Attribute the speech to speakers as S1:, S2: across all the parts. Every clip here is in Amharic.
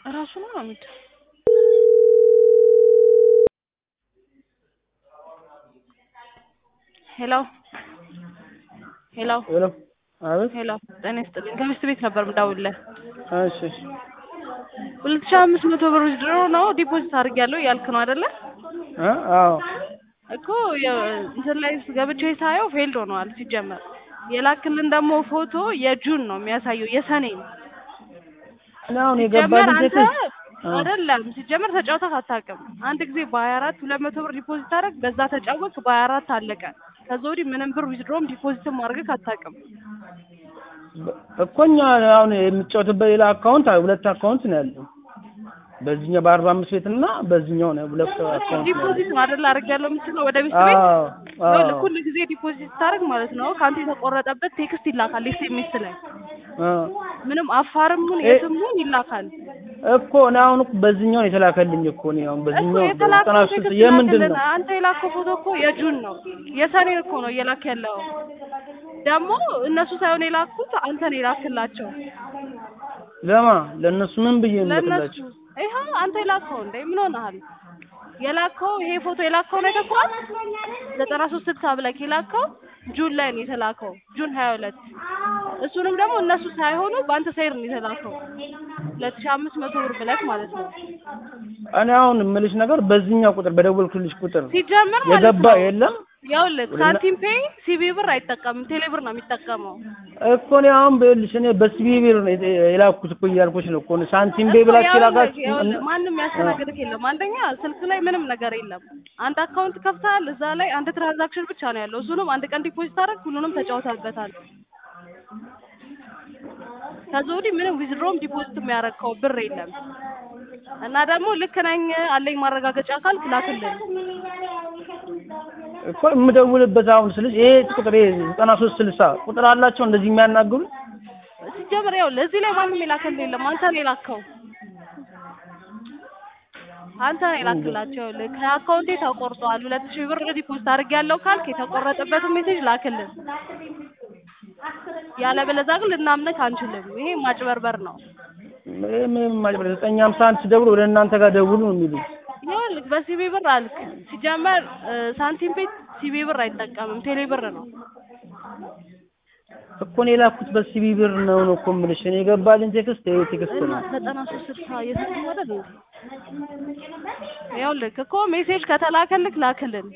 S1: እራሱ ነው አሚድ ሄሎ ሄሎ
S2: ሄሎ አቤት
S1: ሄሎ ጤና ይስጥልኝ ከሚስት ቤት ነበር የምደውልልህ
S2: እሺ እሺ
S1: ሁለት ሺህ አምስት መቶ ብር ድሮ ነው ዲፖዚት አድርጌያለሁ እያልክ ነው አይደለ
S2: እ አዎ
S1: እኮ የ- እንትን ላይ ገብቼ ሳየው ፌልድ ሆነዋል ሲጀመር የላክልን ደግሞ ፎቶ የጁን ነው የሚያሳየው የሰኔን
S2: እኔ አሁን
S1: ሲጀመር
S2: የገባልኝ
S1: አንተ
S2: ቴክስት እ
S1: አይደለም ሲጀመር ተጫውተህ አታውቅም። አንድ ጊዜ በሀያ አራት ሁለት መቶ ብር ዲፖዚት አደረግ በዛ ተጫወትክ በሀያ አራት አለቀ። ከዛ ወዲህ ምንም ብር ዊዝድሮም ዲፖዚትም አድርገህ አታውቅም።
S2: እኮ እኛ አሁን የምጫወትበት ሌላ አካውንት ሁለት አካውንት ነው ያለው በዚህኛው በአርባ አምስት ቤት እና በዚህኛው ነው ሁለት አካውንት ነው ያለው
S1: ዲፖዚት ነው አይደል አድርጌያለሁ የምትለው ወደ ሚስት ቤት
S2: አዎ አዎ
S1: ይኸውልህ ሁል ጊዜ ዲፖዚት ስታደርግ ማለት ነው ከአንተ የተቆረጠበት ቴክስት ይላካል ኤስኤምኤስ ላይ
S2: እ
S1: ምንም አፋርም ሁን
S2: እ-
S1: የትም ሁን ይላካል
S2: እኮ እኔ አሁን እኮ በዚህኛው ነው የተላከልኝ እኮ እኔ አሁን
S1: እኮ
S2: በዚህኛው ዘጠና
S1: የተላከው
S2: ሶስት
S1: ቴክስት
S2: የምንድን ነው
S1: ላክልን አንተ የላከው ፎቶ እኮ የጁን ነው የሰኔን እኮ ነው እየላክ ያለው ደግሞ እነሱ ሳይሆን የላኩት አንተ ነው የላክላቸው
S2: ለማ ለእነሱ ምን ብዬ ነው
S1: ለእነሱ
S2: የምልክላቸው
S1: ይኸው አንተ የላከው እንደ ምን ሆነሃል የላከው ይሄ ፎቶ የላከው ነው የተኳል ዘጠና ሶስት ስልሳ ብለክ የላከው ጁን ላይ ነው የተላከው ጁን ሀያ ሁለት እሱንም ደግሞ እነሱ ሳይሆኑ በአንተ ሳይር ነው የተላከው ሁለት ሺህ አምስት መቶ ብር ብለክ ማለት ነው
S2: እኔ አሁን የምልሽ ነገር በዚህኛው ቁጥር በደወልኩልሽ ቁጥር
S1: ሲጀመር ማለት
S2: የገባ
S1: ነው
S2: የለም
S1: ይኸውልህ
S2: ወደ
S1: ሳንቲም ፔይ ሲቢ ብር አይጠቀምም ቴሌ ብር ነው የሚጠቀመው
S2: እኮ እኔ አሁን ብልሽ እኔ በሲቢ ብር ነው የተ- የላኩት እኮ እያልኩሽ ነው እኮ ሳንቲም ቤ
S1: እኮ
S2: ብላችሁ
S1: ይኸውልህ
S2: የላካችሁ
S1: ይኸውልህ ማንም ያስተናግድህ የለም አንደኛ ስልክ ላይ ምንም ነገር የለም አንድ አካውንት ከፍተሃል እዛ ላይ አንድ ትራንዛክሽን ብቻ ነው ያለው እሱንም አንድ ቀን ዲፖዚት አደረግ ሁሉንም ተጫውተህበታል ከዛ ወዲህ ምንም ዊዝድሮም ዲፖዚት የሚያደርገው ብር የለም እና ደግሞ ልክ ነኝ አለኝ ማረጋገጫ ካልክ ላክልን
S2: እኮ የምደውልበት አሁን ስልሽ ይሄ ቁጥር ይሄ ዘጠና ሶስት ስልሳ ቁጥር አላቸው እንደዚህ የሚያናግሩ
S1: ሲጀምር ይኸውልህ እዚህ ላይ ማንም የላከልህ የለም አንተ ነው የላከው አንተ ነው የላክላቸው ይኸውልህ ከአካውንቴ ተቆርጧል ሁለት ሺህ ብር ዲፖዚት አድርጌያለሁ ካልክ የተቆረጠበትን ሜሴጅ ላክልን ያለበለዚያ ግን ልናምንህ አንችልም ይሄ ማጭበርበር ነው
S2: ይሄ ምንም ማጭበርበር ዘጠኝ ሀምሳ አንድ ሲደውሉ ወደ እናንተ ጋር ደውሉ ነው የሚሉኝ
S1: ይኸውልህ በሲቢ ብር አልክ ሲጀመር እ፣ ሳንቲም ቤት ሲቢ ብር አይጠቀምም ቴሌ ብር ነው
S2: እኮ እኔ የላኩት በሲቢ ብር ነው ነው እኮ የምልሽ እኔ የገባልኝ ቴክስት ይሄ ቴክስት
S1: እና
S2: ነው
S1: ዘጠና ሶስት ስልሳ የስልክ አይደል እንዴ? ይኸውልህ እኮ ሜሴጅ ከተላከልክ ላክልን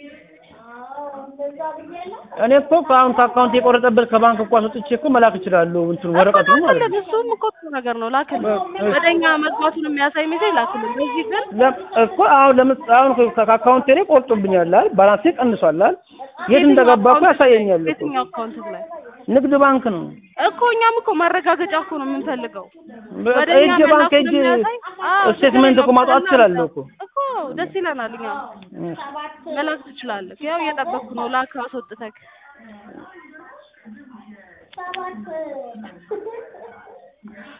S2: እኔ እኮ ከአሁን ከአካውንት የቆረጠበት ከባንክ እኮ አስወጥቼ እኮ መላክ እችላለሁ እንትን ወረቀቱ
S1: እኮ
S2: ማለት
S1: ላክልን
S2: ነው
S1: እሱም እኮ ጥሩ ነገር ነው ላክልን
S2: በ-
S1: ወደኛ መግባቱን የሚያሳይ ሜሴጅ ላክልን በዚህ ግን
S2: ለ- እኮ አሁን ለምስ አሁን ከ- ከአካውንቴ ላይ ቆርጦብኛል አይደል ባላንሴ ቀንሷል አይደል የት
S1: የትኛው
S2: እንደገባ እኮ
S1: አካውንት
S2: ያሳየኛል እኮ
S1: የትኛው አካውንት ላይ
S2: ንግድ ባንክ ነው
S1: እኮ እኛም እኮ ማረጋገጫ እኮ ነው የምንፈልገው
S2: በቃ
S1: ወደ እኛ
S2: ሄጄ ባንክ
S1: መላኩን
S2: ሄጄ
S1: የሚያሳይ አዎ
S2: ስቴትመንት እኮ ማውጣት እችላለሁ እኮ
S1: እኮ ደስ ይለናል እኛ
S2: እሺ።
S1: መላክ ትችላለህ ያው እየጠበቅኩ ነው ላክ አስወጥተክ